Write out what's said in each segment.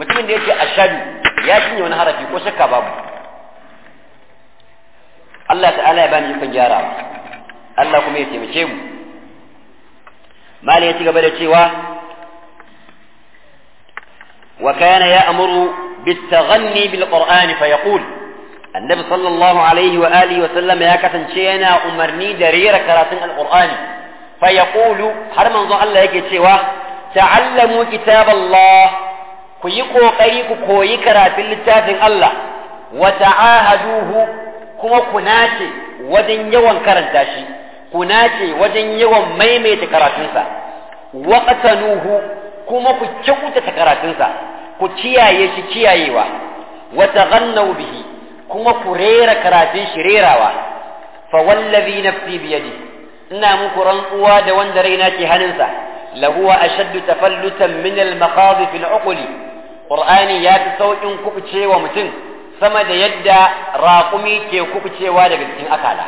mutumin da yake ashadu ya cinye wani harafi ko shakka babu Allah ta'ala ya bani ikon gyarawa Allah kuma ya taimake mu mali ya ci gaba da cewa wa kana ya'muru بالتغني بالقرآن فيقول النبي صلى الله عليه وآله وسلم يا كتن شينا أمرني درير كراتن القرآن فيقول هل من ظن الله يكي سوا تعلموا كتاب الله كيكو قيكو كوي كراتن للتافن الله وتعاهدوه كما كناتي ودن يوان كرنتاشي كناتي ودن يوان ميميت كراتنسا وقتنوه كما كيكوتة كراتنسا ku kiyaye shi kiyayewa wa taghannau bihi kuma ku rera karatun shi rerawa fa wallazi nafsi bi yadi ina muku rantsuwa da wanda raina ke hannunsa lahu ashaddu tafallutan min al maqadif al uqli qur'ani ya fi saukin kubucewa mutum sama da yadda raƙumi ke kubucewa daga cikin akala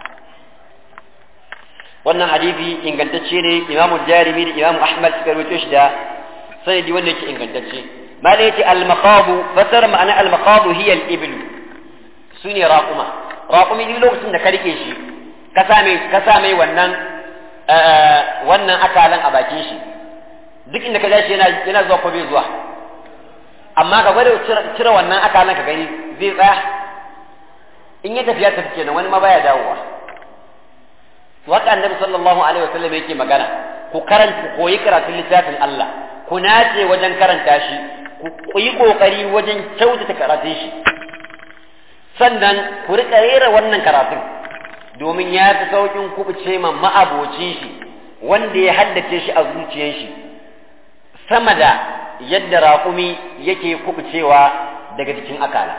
wannan hadisi ingantacce ne imamu jarimi da imamu ahmad suka rawaito shi da sanadi wanda yake ingantacce ما ليتي المخاض فسر معنى المخاض هي الإبل سوني راقمة راقمي دي لوقت da ka rike shi ka same ka same wannan wannan akalan a bakin shi duk inda ka ja shi yana yana zuwa ko bai zuwa amma ka gwada cire wannan akalan ka gani zai tsaya in ya tafiya tafi kenan wani ma baya dawowa to haka annabi sallallahu alaihi wasallam yake magana ku karanta koyi karatun littafin Allah ku nace wajen karanta shi ku yi ƙoƙari wajen kyautata karatun shi sannan ku riƙa rera wannan karatun domin ya fi sauƙin kubuce ma ma'abocin shi wanda ya haddace shi a zuciyar shi sama da yadda raƙumi yake kubucewa daga jikin akala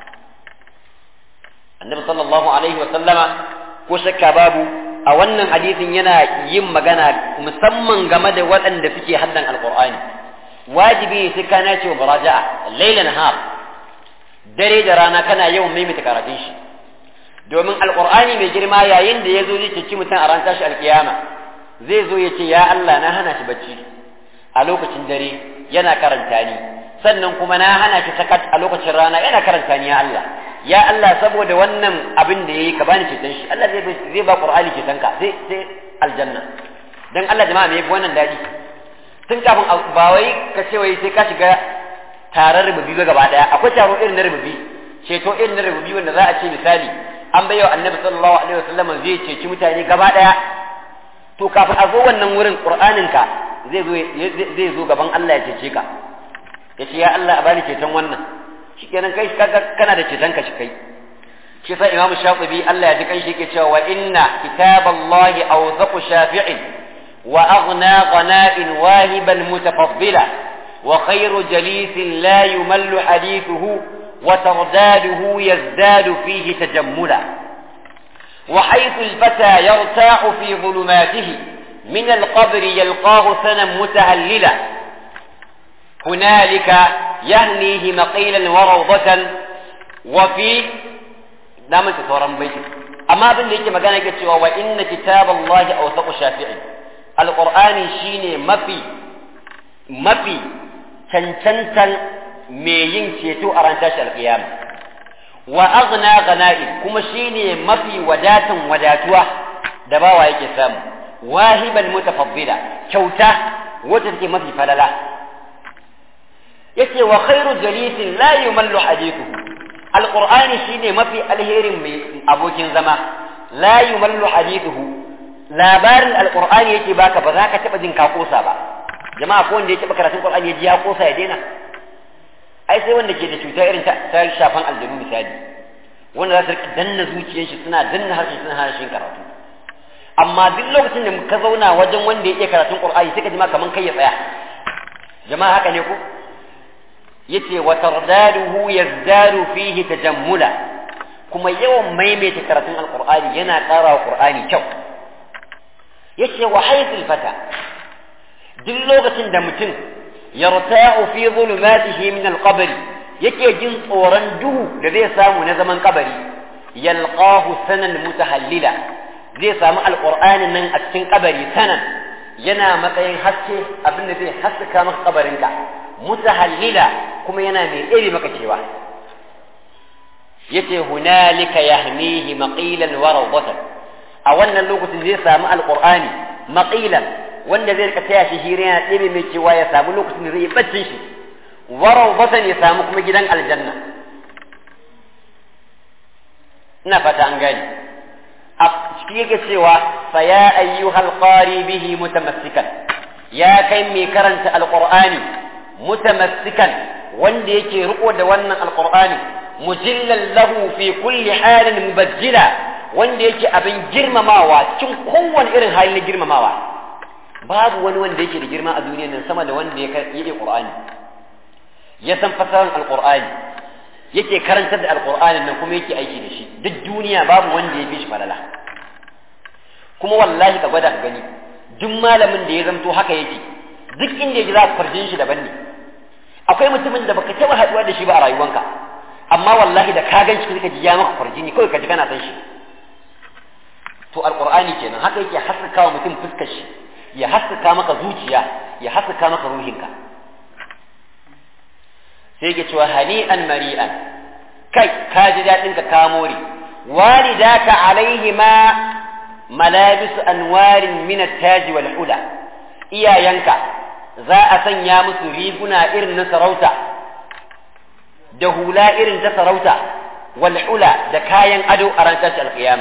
annabi sallallahu alaihi wa sallama ko shakka babu a wannan hadisin yana yin magana musamman game da waɗanda suke haddan alƙur'ani wajibi sai ka nace wa muraja'a laila nahar dare da rana kana yawan maimaita karatun shi domin alqur'ani mai girma yayin da yazo zai ceci mutum a ran tashi alkiyama zai zo ya ce ya Allah na hana shi bacci a lokacin dare yana karanta ni sannan kuma na hana shi sakat a lokacin rana yana karanta ni ya Allah ya Allah saboda wannan abin da yayi ka bani ceton shi Allah zai zai ba qur'ani ceton ka sai sai aljanna dan Allah jama'a me yafi wannan dadi tun kafin ba wai ka ce wai sai ka shiga taron rububi ba gaba daya akwai taro irin na rububi ceto irin na rububi wanda za a ce misali an bai wa annabi sallallahu alaihi wasallam zai ceci mutane gaba daya to kafin a zo wannan wurin qur'anin ka zai zo zai zo gaban Allah ya cece ka ya ce ya Allah a bani ceton wannan shikenan kai kana da ceton ka shi kai shi sa imamu shafi'i Allah ya ji kan shi yake cewa wa inna kitaballahi awthaqu shafi'in وأغنى غناء واهبا متفضلا وخير جليس لا يمل حديثه وترداده يزداد فيه تجملا وحيث الفتى يرتاح في ظلماته من القبر يلقاه سنا متهللا هنالك يهنيه مقيلا وروضة وفي دام تصورا بيتك أما بن ليك مكانك وإن كتاب الله أوثق شافعي alƙur'ani shine mafi mafi cancantan mai yin ceto a ran tashi alƙiyama wa aghna ghana'i kuma shine mafi wadatan wadatuwa da bawa yake samu wahiban mutafaddila kyauta wacce take mafi falala yace wa khairu jalisin la yumallu hadithuhu alqur'ani shine mafi alherin mai abokin zama la yumallu hadithuhu labarin alqur'ani yake baka ba za ka taba jin ka kosa ba jama'a ko wanda yake baka karatun qur'ani ya ji ya kosa ya daina ai sai wanda ke da cuta irin ta shafan aljanu misali wanda za su rika danna zuciyar shi suna danna harshe suna hana shi karatu amma duk lokacin da ka zauna wajen wanda ya iya karatun qur'ani sai ka ji ma kaman kai ya tsaya jama'a haka ne ko yace wa tardaduhu yazdadu fihi tajammula kuma yawan maimaita karatun alqur'ani yana ƙara wa qur'ani kyau yace wa haythul fata duk lokacin da mutum yarta'u fi zulumatihi min alqabr yake jin tsoron duhu da zai samu na zaman kabari yalqahu sanan mutahallila zai samu alqur'anin nan a cikin kabari sanan yana matsayin haske abin da zai haskaka maka kabarinka mutahallila kuma yana mai ɗebe maka cewa yace hunalika yahmihi maqilan wa rawdatan a wannan lokacin zai samu alqur'ani maqilan wanda zai rika taya shi hira yana ɗebe mai cewa ya samu lokacin da zai yi baccin shi wa rawdatan ya samu kuma gidan aljanna ina fata an gani a cikin yake cewa fa ya ayyuhal qari bihi mutamassikan ya kai mai karanta alqur'ani mutamassikan wanda yake riko da wannan alqur'ani mujillan lahu fi kulli halin mubajjila wanda yake abin girmamawa cikin kowane irin hali na girmamawa babu wani wanda yake da girma a duniyar nan sama da wanda ya yi qur'ani ya san fasaran alqur'ani yake karantar da alqur'anin nan kuma yake aiki da shi duk duniya babu wanda ya fi shi falala kuma wallahi ka gwada ka gani duk malamin da ya zamto haka yake duk inda ya za ka farjin shi daban ne akwai mutumin da baka taba haduwa da shi ba a rayuwanka amma wallahi da ka ganshi kika ji ya maka farjini kawai ka ji kana san shi to alqur'ani kenan haka yake haskaka wa mutum fuskar shi ya haskaka maka zuciya ya haskaka maka ruhinka sai yake cewa hani'an mari'an kai ka ji daɗin ka ka more walidaka alaihima malabisu anwarin min at-taj wal hula iyayenka za a sanya musu riguna irin na sarauta da hula irin ta sarauta wal hula da kayan ado a ran tashi alqiyama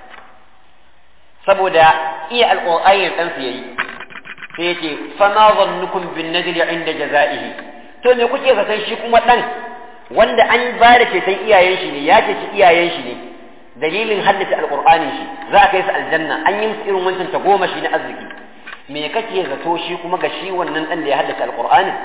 saboda iya alqur'ani dan su yayi sai yace fama zannukum bin najli inda jazaihi to me kuke zaton shi kuma dan wanda an ba da ceton iyayen shi ne ya ce iyayen shi ne dalilin haddace alqur'anin shi za a kai su aljanna an yi musu irin wancan ta goma shi na arziki me kake zato shi kuma ga shi wannan dan da ya haddace alqur'anin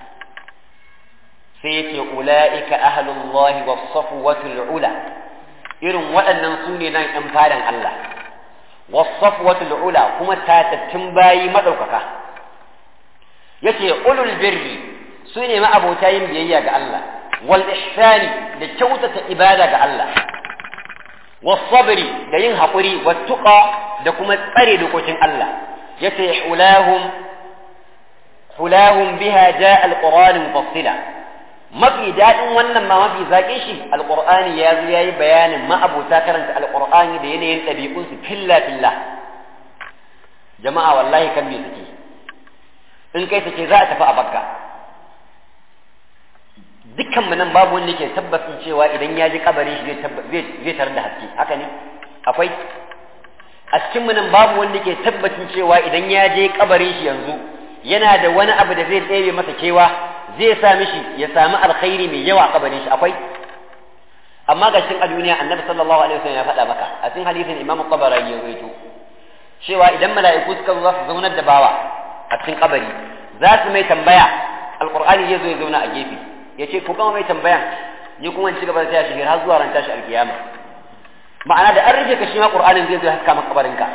sai yace ulaika ahlullahi was safwatul ula irin waɗannan su ne nan ɗan fadan Allah was safwatul ula kuma tatattun bayi madaukaka yace ulul birri su ne ma'abota yin biyayya ga Allah wal ihsani da kyautata ibada ga Allah was sabri da yin haƙuri wat tuqa da kuma tsare dokokin Allah yace hulahum hulahum biha jaa alquran mufassila mafi daɗin wannan ma mafi zaƙin shi alqur'ani ya zo yayi bayanin ma'abota karanta alqur'ani da yanayin ɗabi'unsu filla filla jama'a wallahi kan me suke in kai take za a tafi a bakka dukkan mu nan babu wanda yake tabbacin cewa idan ya ji kabarin shi zai tarar da haske haka ne akwai a cikin mu nan babu wanda yake tabbacin cewa idan ya je kabarin shi yanzu yana da wani abu da zai tsere masa kewa zai sa mishi ya sami alkhairi mai yawa a kabarin shi akwai amma ga cikin a duniya annabi sallallahu alaihi wasallam ya faɗa maka a cikin hadisin imamu qabarani ya rawaito cewa idan mala'iku suka zo za su zaunar da bawa a cikin kabari za su mai tambaya alqur'ani zai zo ya zauna a gefe ya ce ku gama mai tambaya ni kuma ci gaba da taya shi har zuwa ran tashi alkiyama ma'ana da an rufe ka shi ma qur'anin zai zo haska maka kabarinka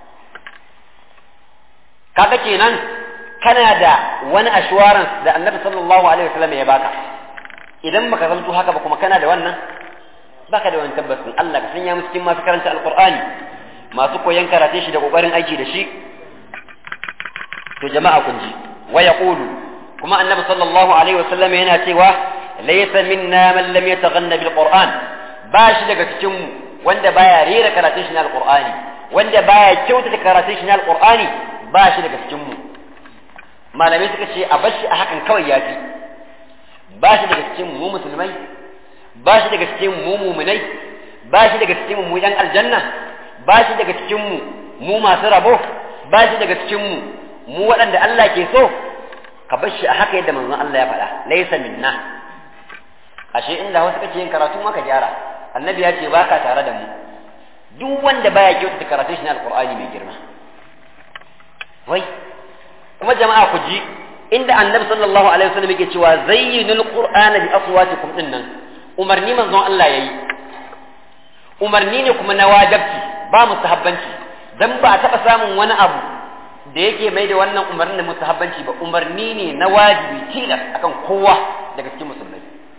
kaga kenan kana da wani assurance da annabi sallallahu alaihi wasallam ya baka idan baka zanto haka ba kuma kana da wannan baka da wani tabbacin Allah ka sanya mu cikin masu karanta alqur'ani masu koyan karate shi da kokarin aiki da shi to jama'a kun ji wa yaqulu kuma annabi sallallahu alaihi wasallam yana cewa laysa minna man lam yataghanna bil qur'an ba shi daga cikin mu wanda baya rera karatun shi na alqur'ani wanda baya kyautata karatun shi na alqur'ani ba shi daga cikin mu malamai suka ce a bashi a hakan kawai ya fi ba shi daga cikin mu musulmai ba shi daga cikin mu muminai ba shi daga cikin mu yan aljanna ba shi daga cikin mu mu masu rabo ba shi daga cikin mu mu waɗanda Allah ke so ka bar shi a haka yadda manzon Allah ya faɗa laysa minna ashe inda wasu kake yin karatu maka gyara annabi ya ce baka tare da mu duk wanda baya kyautata karatun shi na alqur'ani mai girma wai kuma jama'a ku ji inda annabi sallallahu alaihi wasallam yake cewa zayyinul qur'ana bi aswatikum dinnan umarni manzon Allah yayi umarni ne kuma na wajibci ba mustahabbanci dan ba a taba samun wani abu da yake mai da wannan umarnin da mustahabbanci ba umarni ne na wajibi tilas akan kowa daga cikin musulmai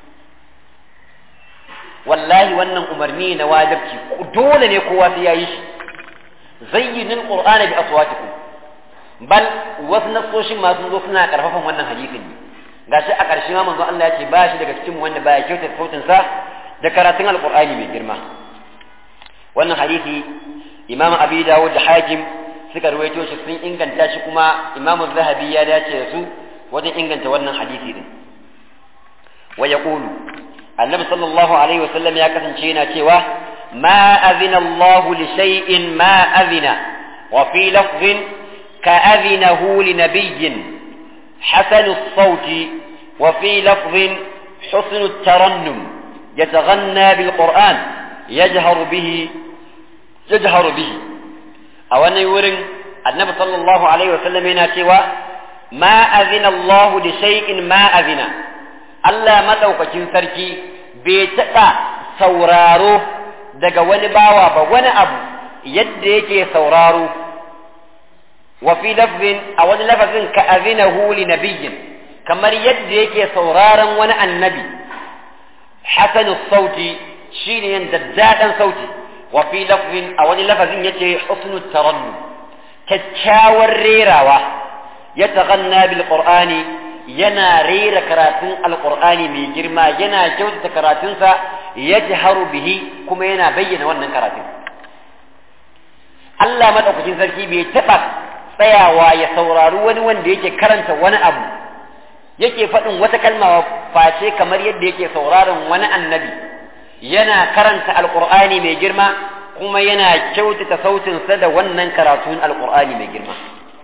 wallahi wannan umarni na wajibci dole ne kowa sai yayi shi zayyinul qur'ana bi aswatikum bal wasu nasoshin masu zo suna karfafan wannan hadisin ne gashi a ƙarshe ma manzo Allah ya ce ba shi daga cikin wanda baya kyautata sautin sa da karatun alqur'ani mai girma wannan hadisi imam abi dawud da hakim suka ruwaito shi sun inganta shi kuma imam zahabi ya dace da su wajen inganta wannan hadisi din wa yaqulu annabi sallallahu alaihi wasallam ya kasance yana cewa ma azina Allah li shay'in ma azina wa fi lafzin ka azinahu li nabiyyin حسن الصوت وفي لفظ حسن الترنم يتغنى بالقرآن يجهر به يجهر به أو أن يورن النبي صلى الله عليه وسلم هنا سوى ما أذن الله لشيء ما أذن Allah maɗaukacin sarki bai taɓa sauraro daga wani bawa ba wani abu yadda yake sauraro wa fi lafzin a wani lafazin ka azinahu li nabiyyin kamar yadda yake sauraron wani annabi hasanu sauti shine yin daddaɗan sauti wa fi lafzin a wani lafazin yace husnu tarannu kyakkyawar rerawa ya taghanna bil qur'ani yana rera karatun alqur'ani mai girma yana kyautata karatunsa yajharu bihi kuma yana bayyana wannan karatun Allah madaukakin sarki bai taɓa tsayawa ya saurari wani wanda yake karanta wani abu yake faɗin wata kalma face kamar yadda yake sauraron wani annabi yana karanta alqur'ani mai girma kuma yana kyautata sautinsa da wannan karatun alqur'ani mai girma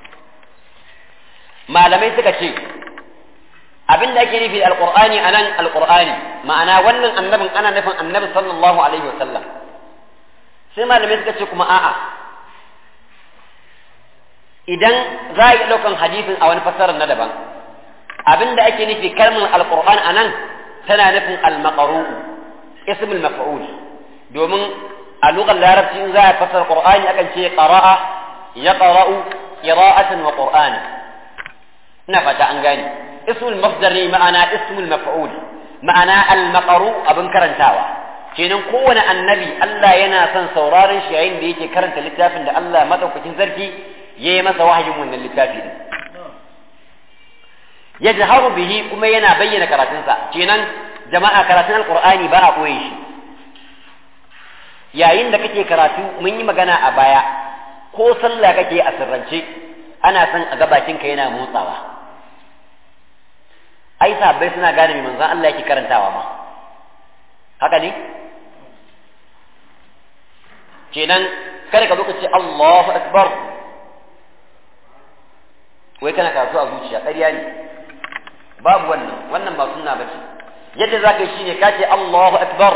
malamai suka ce abin da ake nufi da alqur'ani anan alqur'ani ma'ana wannan annabin ana nufin annabi sallallahu alaihi wasallam sai malamai suka ce kuma a'a idan za a yi ɗaukan hadisin a wani fassarar na daban abin da ake nufi kalmar alqur'an anan tana nufin almaqaru ismul maf'ul domin a lugar larabci in za a fassara qur'ani akan ce qara'a yaqra'u qira'atan wa qur'ana ina fata an gane ismul masdar ne ma'ana ismul maf'ul ma'ana al-maqru abin karantawa kenan kowane annabi Allah yana son sauraron shi yayin da yake karanta littafin da Allah madaukakin sarki ya yi masa wahayin wannan littafi din yajharu bihi kuma yana bayyana karatunsa kenan jama'a karatun alqur'ani ba a koye shi yayin da kake karatu mun yi magana a baya ko sallah kake a sirrance ana son a ga bakinka yana motsawa ai sahabbai suna gane mai manzon Allah yake karantawa ma haka ne kenan kada ka zo ka ce Allahu akbar wai kana karatu a zuciya ƙarya ne babu wannan wannan ba sunna bace yadda za ka yi shine ka ce Allahu akbar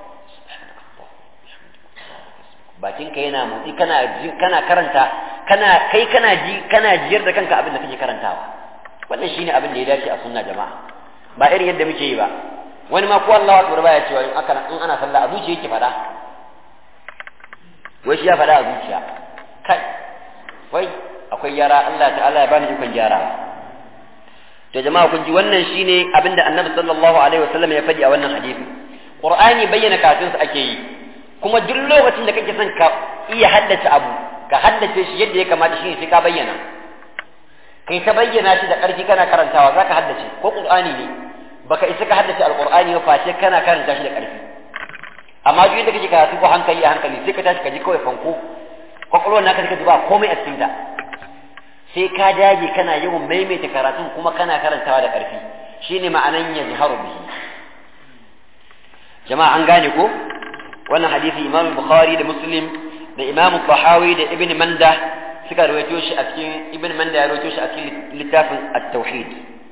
bakinka yana motsi kana kana karanta kana kai kana ji kana jiyar da kanka abin da kake karantawa wannan shine abin da ya dace a sunna jama'a ba irin yadda muke yi ba wani ma ko Allahu akbar baya cewa in aka in ana sallah a zuciya yake fada wai shi ya fada a zuciya kai wai akwai yara Allah ta'ala ya bani ikon gyara to jama'a kun ji wannan shine abin da Annabi sallallahu alaihi wasallam ya faɗi a wannan hadisi Qur'ani bayyana kafin sa ake yi kuma duk lokacin da kake son ka iya haddace abu ka haddace shi yadda ya kamata shi sai ka bayyana kai ta bayyana shi da ƙarfi kana karantawa zaka haddace ko qur'ani ne baka isa ka haddace alqur'ani ba face kana karanta shi da ƙarfi amma duk yadda kake karatu ko hankali a hankali sai ka tashi ka ji kawai fanko kwakwalwar naka ka ji ba komai a cikin ta sai ka dage kana yawan maimaita karatun kuma kana karantawa da ƙarfi shine ma'anan yajharu bihi jama'a an gane ko wannan hadisi imam bukhari da muslim da imam tahawi da ibn manda suka rawaito shi a cikin ibn manda ya rawaito shi a cikin littafin at-tauhid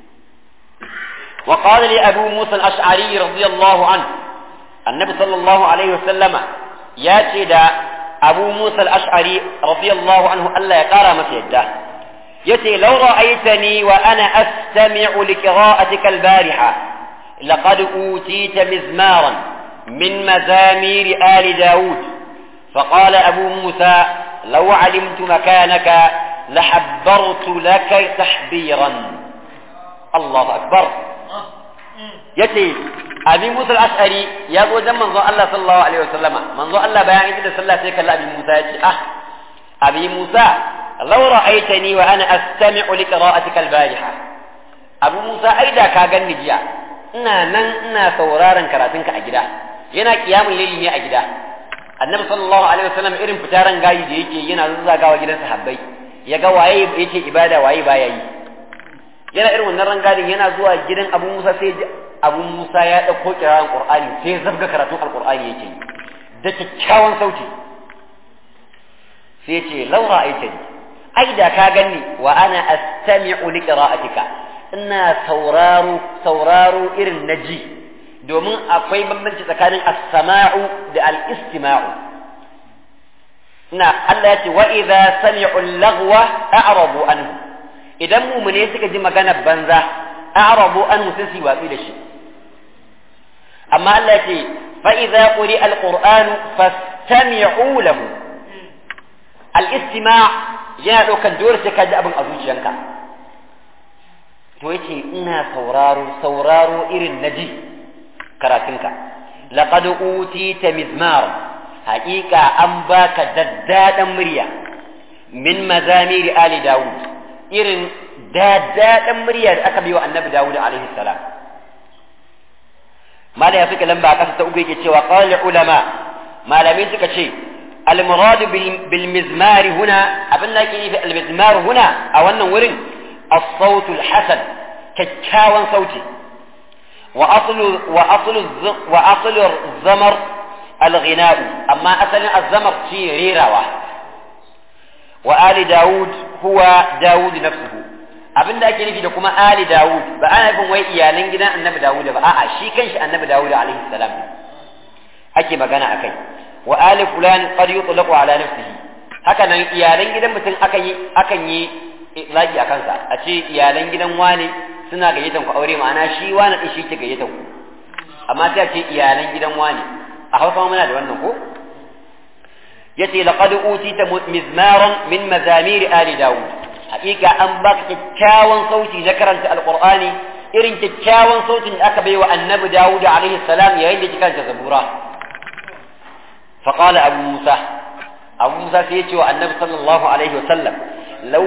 wa qala li abu musa al-ash'ari radiyallahu anhu annabi sallallahu alaihi wasallam ya ce da abu musa al-ash'ari radiyallahu anhu Allah ya kara masa yadda yace law ra'aytani wa ana astami'u li qira'atika al-bariha laqad utita mizmaran من مزامير آل داود فقال أبو موسى لو علمت مكانك لحبرت لك تحبيرا الله أكبر يتي أبي موسى الأشعري يقول زمن منظر الله صلى الله عليه وسلم منظر الله بيان إذا صلى الله عليه أبي موسى يتي أه أبي موسى لو رأيتني وأنا أستمع لقراءتك البارحة abu musa ai da ka ganni jiya ina nan ina sauraron karatunka a gida yana kiyamun laili ne a gida annabi sallallahu alaihi wasallam irin fitaran gayi da yake yana zazzagawa gidan sahabbai ya ga waye yake ibada waye baya yi yana irin wannan rangadin yana zuwa gidan abu musa sai abu musa ya ɗauko kiraran qur'ani sai ya zabga karatun alqur'ani yake yi da kyakkyawan sauti sai ce laura aita ni ai da ka ganni wa ana astami'u li qira'atika ina sauraro sauraro irin naji domin akwai bambanci tsakanin as-sama'u da al-istima'u ina Allah ya ce wa idza sami'u al-laghwa a'radu anhu idan mumune suka ji magana banza a'radu anhu sai su watsi da shi amma Allah ya ce fa idza quri'a al-qur'anu fastami'u lahu al-istima' yana ɗaukan dole sai ka ji abin a zuciyanka to yace ina sauraro sauraro irin na ji karatunka laqad utita mizmar haƙiƙa an baka daddaɗan murya min mazamiri ali dawud irin daddaɗan murya da aka biyo annabi dawud alaihi salam mala ya suka lamba a ƙasa ta uku yake cewa qala ulama malamai suka ce المراد بالمزمار هنا أبنى كيف المزمار هنا أو أنه ورن الصوت الحسن كتاوان صوتي وأصل وأصل وأصل الزمر الغناء أما أصل الزمر في ريرة وآل داود هو داود نفسه abin da ake nufi da kuma ali dawud ba ana nufin wai iyalan gidan annabi dawud ba a'a shi kanshi annabi dawud alaihi salam ake magana akai wa ali fulan qad yutlaqu ala nafsihi haka nan iyalan gidan mutum akan yi akan yi itlaqi akan sa a ce iyalan gidan wani suna gayyatan ku aure ma'ana shi wani din shi ke gayyatan ku amma sai a ce iyalan gidan wani a Hausa muna da wannan ko yace laqad utita mizmaran min mazamir ali daud hakika an baka kyakkyawan sauti na karanta alqur'ani irin kyakkyawan sautin da aka baiwa annabi dawud alaihi salam yayin da kika karanta zabura فقال أبو موسى أبو موسى سيتي النبي صلى الله عليه وسلم لو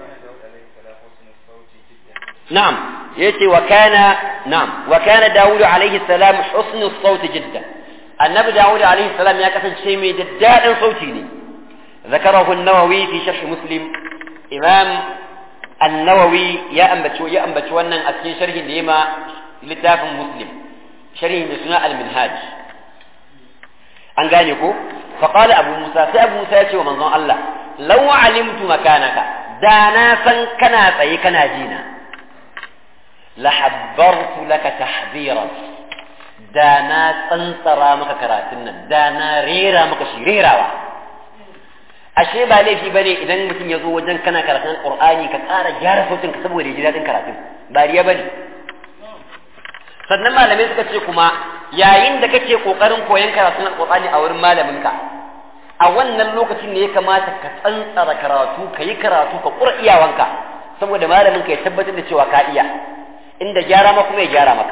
نعم يتي وكان نعم وكان داود عليه السلام حسن الصوت جدا النبي داود عليه السلام يا كسن شيء من جداد صوتي ذكره النووي في شرح مسلم إمام النووي يا أنبتشو يا أنبتشو أن أسكن شرح لما لتاف مسلم شرح بسناء المنهاج an gane ko faqala abu musa sai abu musa ya ce wa manzon Allah law alimtu makanaka da na san kana tsaye kana jina la habbartu laka tahdhiran da na tsantsara maka karatun nan da na rera maka shi rerawa ashe ba laifi bane idan mutum ya zo wajen kana karatun qur'ani ka ƙara gyara sautin ka saboda ya ji daɗin karatun ba riya bane sannan malamai suka ce kuma yayin da kake kokarin koyon karatun alqur'ani a wurin malaminka a wannan lokacin ne ya kamata ka tsantsara karatu ka yi karatu ka kura iyawanka saboda malamin ka ya tabbatar da cewa ka iya inda gyara ma kuma ya gyara maka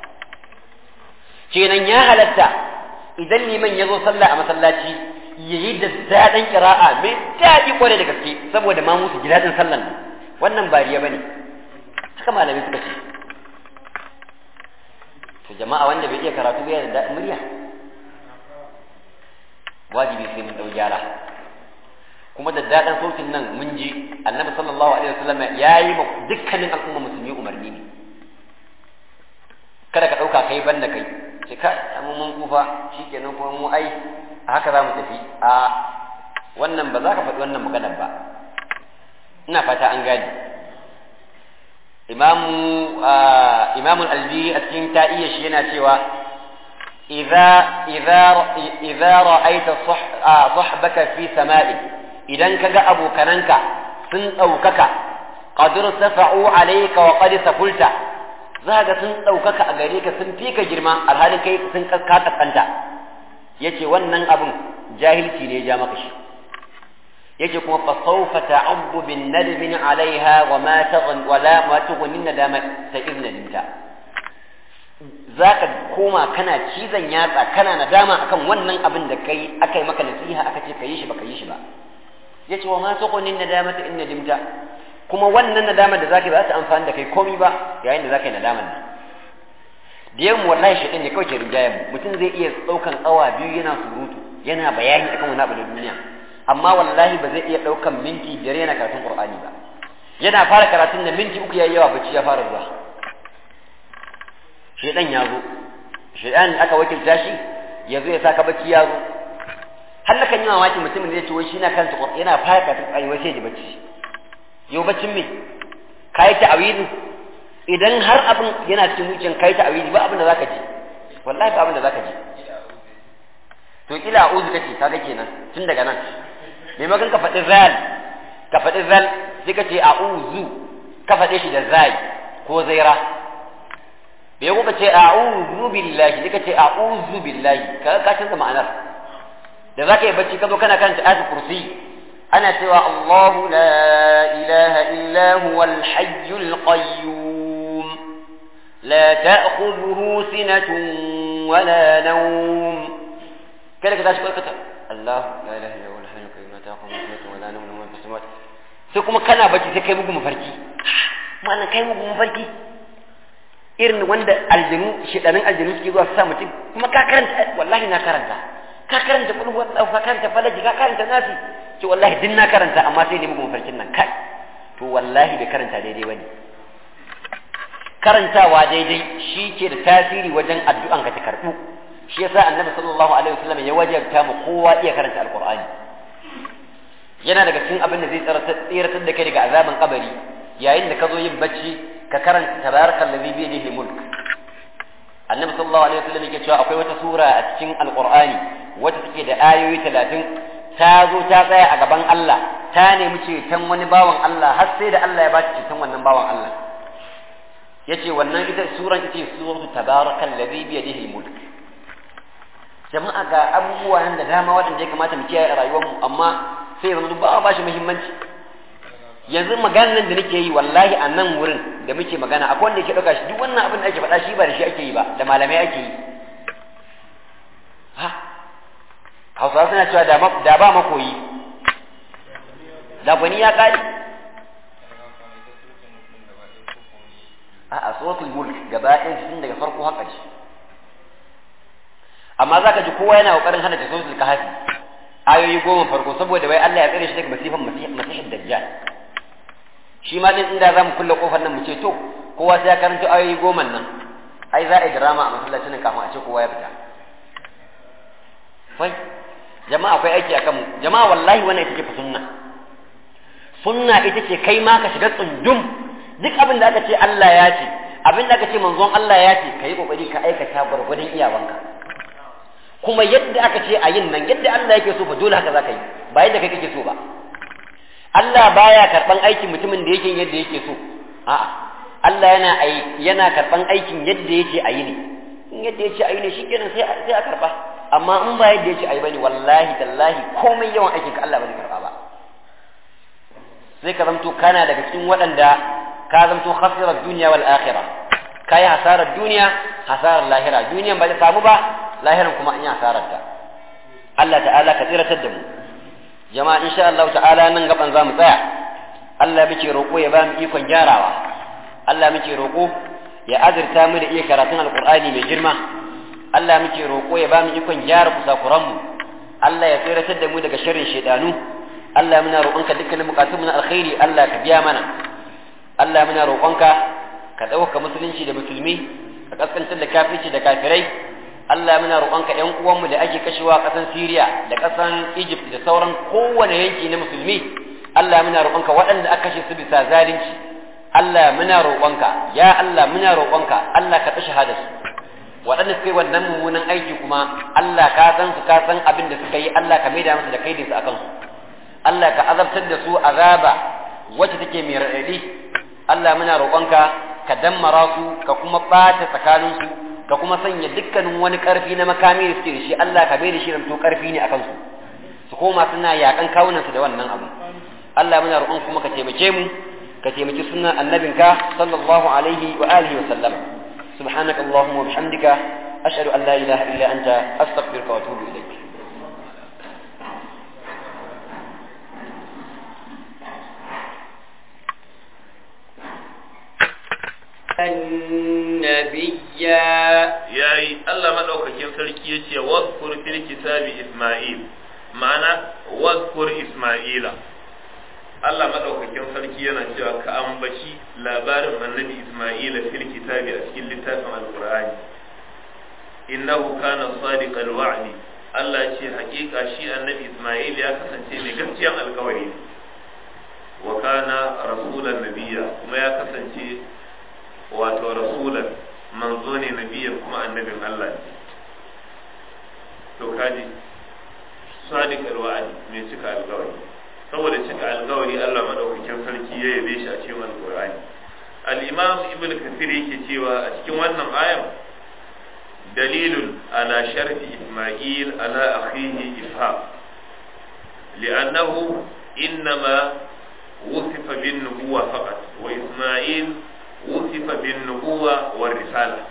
kenan ya halatta idan liman ya zo sallah a masallaci ya yi da daɗin kira'a mai daɗi kwarai da gaske saboda ma musu ji daɗin sallan nan wannan bariya bane haka malamai suka ce to jama'a wanda bai iya karatu bai da daɗin murya wajibi sai mun ɗau gyara kuma da daɗin sautin nan mun ji annabi sallallahu alaihi wasallam ya yi ma dukkanin al'umma musulmi umarni ne kada ka ɗauka kai banda kai ce ka amma mun kufa shikenan kuma mu ai a haka za mu tafi a wannan ba za ka faɗi wannan maganar ba ina fata an gane imamu imamu alji a cikin ta'iyya shi yana cewa idza idza idza ra'aita sahbaka fi sama'i idan kaga abokananka sun daukaka qad irtafa'u alayka wa qad safulta za ga sun daukaka a gare ka sun fika girma alhalin kai sun kaskanta yace wannan abun jahilci ne ya ja maka shi yake kuma fa sawfa ta'abbu bin nadmin 'alayha wa ma taghn wa la ma tughni nadama ta iznadinta zaka koma kana cizon yatsa kana nadama akan wannan abin da kai akai maka nasiha aka ce kai shi baka yi shi ba yace wa ma tughni nadama ta innadimta kuma wannan nadamar da zaka yi ba ta amfani da kai komai ba yayin da zaka yi nadamar nan da yawan wallahi shaitan ne kawai ke rinjayen mu mutum zai iya daukan awa biyu yana surutu yana bayani akan wani abu da duniya amma wallahi ba zai iya daukan minti biyar yana karatun qur'ani ba yana fara karatun da minti uku yayi yawa bacci ya fara zuwa shaitan ya zo shaitan aka wakilta shi ya zo ya saka bacci ya zo har na kan yi mamaki mutumin da ya ce wai shi na kanta yana fara karatun qur'ani wai sai ya bacci yau baccin me kai ta'awidu idan har abin yana cikin zuciyan kai ta awili ba abin da zaka ji wallahi ba abin da zaka ji to kila a'udhu kace kaga kenan tun daga nan maimakon ka faɗi zal ka faɗi zal sai ka ce a'udhu ka faɗe shi da zai ko zaira bai ko ka ce a'udhu billahi sai ka ce a'udhu billahi kaga ka canza ma'anar da zaka yi bacci ka zo kana karanta ayatul kursi ana cewa Allahu la ilaha illa huwal hayyul qayyum لا تأخذه سنة ولا نوم كذا كذا شكرا كتب الله لا إله إلا هو الحي القيوم لا تأخذه سنة ولا نوم له في السماوات sai kuma kana bacci sai kai mugu mafarki ma'ana kai mugu mafarki irin wanda aljinu shedanin aljinu suke zuwa su sa mutum kuma ka karanta wallahi na karanta ka karanta kullu wallahu ka karanta falaji ka karanta nasi ce wallahi din na karanta amma sai ne mugu mafarkin nan kai to wallahi bai karanta daidai bane karantawa daidai shi ke da tasiri wajen addu'an ka ta karɓu shi yasa annabi sallallahu alaihi wasallam ya wajabta mu kowa iya karanta alqur'ani yana daga cikin abin da zai tsiratar da kai daga azaban kabari yayin da ka zo yin bacci ka karanta tabarakal ladhi bi yadihi mulk annabi sallallahu alaihi wasallam yake cewa akwai wata sura a cikin alqur'ani wacce take da ayoyi 30 ta zo ta tsaya a gaban Allah ta nemi ceton wani bawan Allah har sai da Allah ya ba ta ceton wannan bawan Allah yace wannan ita suran ita suratu tabarakal ladhi bi yadihi mulk jama'a ga abubuwa nan da dama waɗanda ya kamata mu kiyaye a rayuwar mu amma sai yanzu ba ba shi muhimmanci yanzu maganar nan da nake yi wallahi a nan wurin da muke magana akwai wanda yake ɗauka shi duk wannan abin da ake faɗa shi ba da shi ake yi ba da malamai ake yi ha hausawa suna cewa da ba makoyi da gwani ya ƙari a'a suratul mulk gaba ɗayan tun daga farko har ƙarshe amma zaka ji kowa yana kokarin hana suratul kahfi ayoyi goma farko saboda wai Allah ya tsare shi daga masifan masihid dajjal shi ma din inda zamu kulle kofar nan mu ce to kowa sai ya karanta ayoyi goma nan ai za a yi drama a masallacin nan kafin a ce kowa ya fita wai jama'a akwai aiki akan mu jama'a wallahi wannan ita ce sunna sunna ita ce kai ma ka shiga tsundum duk abin da aka ce Allah ya ce abin da aka ce manzon Allah ya ce ka yi kokari ka aikata gwargwadon iyawanka kuma yadda aka ce a yin nan yadda Allah yake so fa dole haka za ka yi ba yadda kai kake so ba Allah baya karban aikin mutumin da yake yadda yake so a'a Allah yana yana karban aikin yadda yake a yi ne in yadda yake a yi ne shikenan sai sai a karba amma in ba yadda yake a yi bane wallahi tallahi komai yawan aikin ka Allah ba zai karba ba sai ka zamto kana daga cikin waɗanda ka zamto khasirar duniya wal akhirah kai hasarar duniya hasarar lahira duniyan ba ta samu ba lahiran kuma an yi hasarar ta Allah ta'ala ka tsiratar da mu jama'a insha Allah ta'ala nan gaban za mu tsaya Allah muke roƙo ya ba mu ikon gyarawa Allah muke roƙo ya azurta mu da iya karatun alqur'ani mai girma Allah muke roƙo ya ba mu ikon gyara kusakuran mu Allah ya tsiratar da mu daga sharrin shaidanu Allah muna roƙonka dukkanin bukatun mu na alkhairi Allah ka biya mana Allah muna roƙonka ka ɗauka musulunci da musulmi ka kaskantar da kafirci da kafirai Allah muna roƙonka ƴan uwanmu da ake kashewa a ƙasan Syria da ƙasan Egypt da sauran kowane yanki na musulmi Allah muna roƙonka waɗanda aka kashe su bisa zalunci Allah muna roƙonka ya Allah muna roƙonka Allah ka tashi hadasu waɗanda suka yi wannan mummunan aiki kuma Allah ka san su ka san abin da suka yi Allah ka maida musu da kaidinsu akan su Allah ka azabtar da su azaba wacce take mai raɗaɗi Allah muna roƙonka ka dammara su ka kuma ɓata tsakaninsu ka kuma sanya dukkanin wani ƙarfi na makami da suke da shi Allah ka bai da shi ramto ƙarfi ne a kansu su koma suna yaƙan kawunansu da wannan abu Allah muna roƙon kuma ka taimake mu ka taimaki sunan annabinka sallallahu alaihi wa alihi wa sallama subhanaka allahumma wa bihamdika ashhadu an la ilaha illa anta astaghfiruka wa atubu ilayk yayi Allah madaukakin sarki yace wadhkur fil kitabi Isma'il ma'ana wadhkur Isma'ila Allah madaukakin sarki yana cewa ka ambaci labarin annabi Isma'ila fil kitabi a cikin littafin Al-Qur'ani innahu kana sadiqal wa'di Allah ce hakika shi annabi Isma'il ya kasance mai gaskiyan alkawari wa kana rasulan nabiyya kuma ya kasance wato rasulan manzo ne nabiyyan kuma annabin Allah ne to kaji sadiqal wa'di mai cika alkawari saboda cika alkawari Allah madaukakin sarki ya yabe shi a cikin alqur'ani al-imam ibnu kathir yake cewa a cikin wannan ayan دليل على شرف إسماعيل على أخيه إسحاق لأنه إنما وصف بالنبوة فقط وإسماعيل وصف بالنبوة والرسالة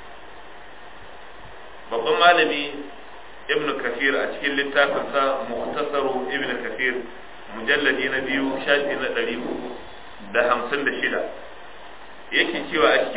babban malami ibn kafir a cikin littafinsa muhtasaru ibn kafir mujalladi na biyu shafi na ɗari da hamsin da shida yake cewa a cikin